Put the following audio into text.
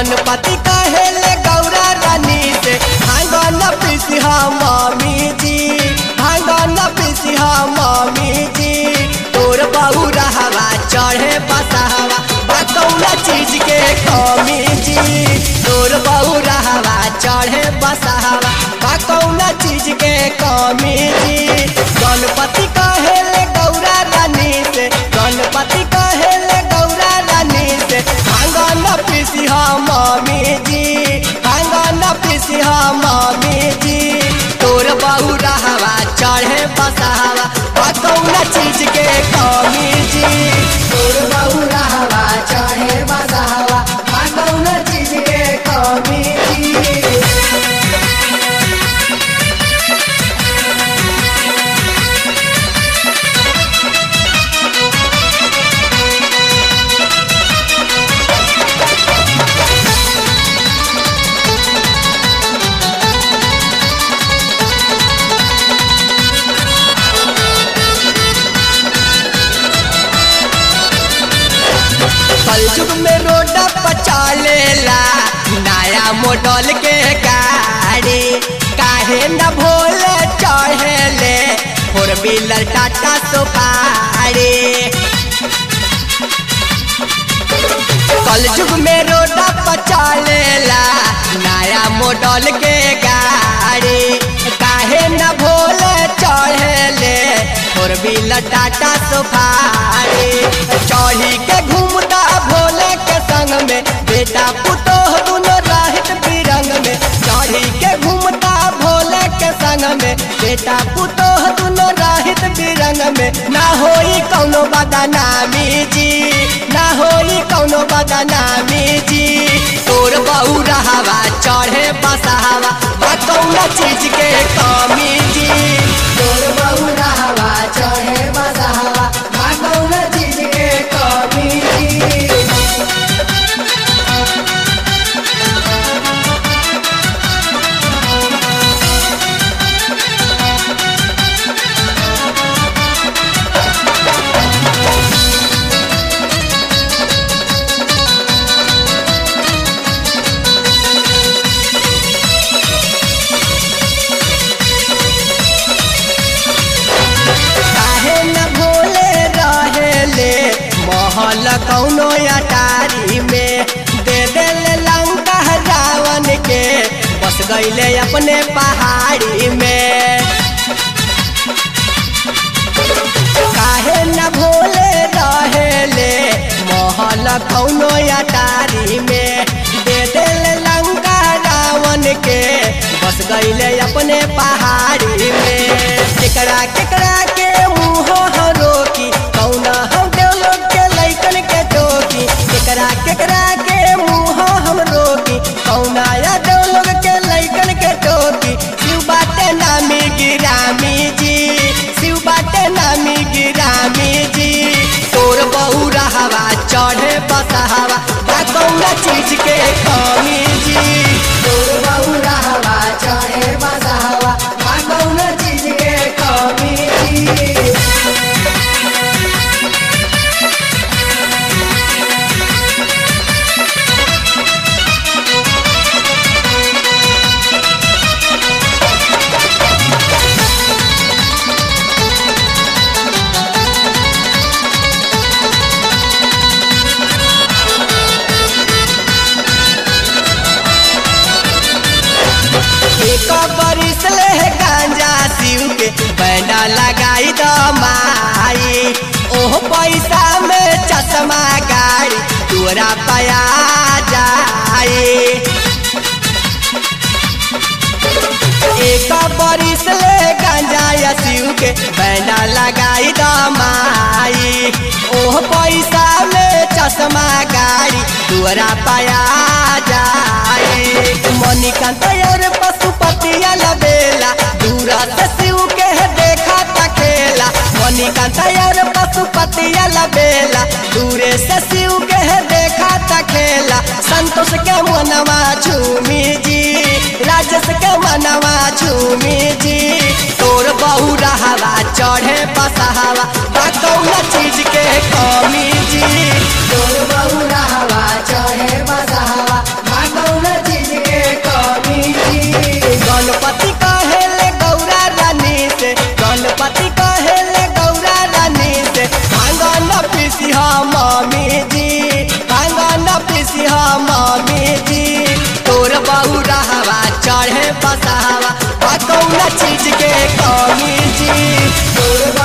गणपति कहेले गौरा रानी से भांगन पिसिहा मामी जी भांगन पिसिहा मामी जी तोर बहु रहवा चढ़े बसहवा बकौना चीज के कमी जी तोर बहु रहवा चढ़े बसहवा बकौना चीज के कमी जी गणपति कहेले गौरा रानी से गणपति कहेले गौरा रानी से भांगन पिसिहा मामी जी भांगन पिसिहा मामी जी तोर बहु रहवा चढ़े बसहवा बकौना चीज के कमी जी तोर बहु रहवा चढ़े बसहवा बकौना चीज के कमी जी कलयुग में रोड पचालेला नया मॉडल के गाड़ी काहे न भोले चढ़ेले फोर व्हीलर टाटा सुपारी कलयुग में रोड पचालेला नया मॉडल के गाड़ी काहे न भोले चढ़ेले फोर व्हीलर टाटा सुपारी चढ़ी के घूमता भोले के संग में बेटा पुतोह दुनो राहित बिरंग में चढ़ी के घूमता भोले के संग में बेटा पुतोह दुनो राहित बिरंग में ना होई कौनो बदनामी जी ना होई कौनो बदनामी जी तोर बहु रहवा चढ़े बसहवा बा कौना चीज के कमी जी तोर बहु रहवा चढ़े बसहवा बा कौना चीज के कमी जी काहे न भोले रहेले महल कौनो अटारी में दे देले लंका रावण के बस गईले अपने पहाड़ी में काहे न भोले रहेले महल कौनो अटारी में दे देले लंका रावण के बस गईले अपने पहाड़ी में केकरा केकरा के मुँह रोकी कौना हम देव लोग के लैकन के टोकी केकरा केकरा के मुँह हम रोकी कौना या देव लोग के लैकन के टोकी शिव बाटे नामी गिरामी जी शिव बाटे नामी गिरामी जी तोर बहु रहवा चढ़े बसहवा बा कौना चीज के कमी जी तोर बहु रहवा चढ़े बसहवा बा कौना चीज के कमी जी एक बरिस ले गांजा शिव के बैंडा लगाई द माई ओह पैसा में चश्मा गाड़ी तोरा पया जाए एक बरिस ले गांजा या शिव के बैंडा लगाई द माई ओह पैसा में चश्मा गाड़ी तोरा पया जाए मणिकांत और पशुपति लबेला दूरा से शिव के देखा तकेला मणिकांत और पशुपति लबेला दूरे से शिव के देखा तकेला संतोष के मनवा झूमी जी राजेश के मनवा झूमी जी तोर बहु रहवा चढ़े बसहवा बा कौना चीज के कमी जी तोर बहु रहवा चढ़े बसहवा बा बसावा आ कौना चीज के कमी जी तोर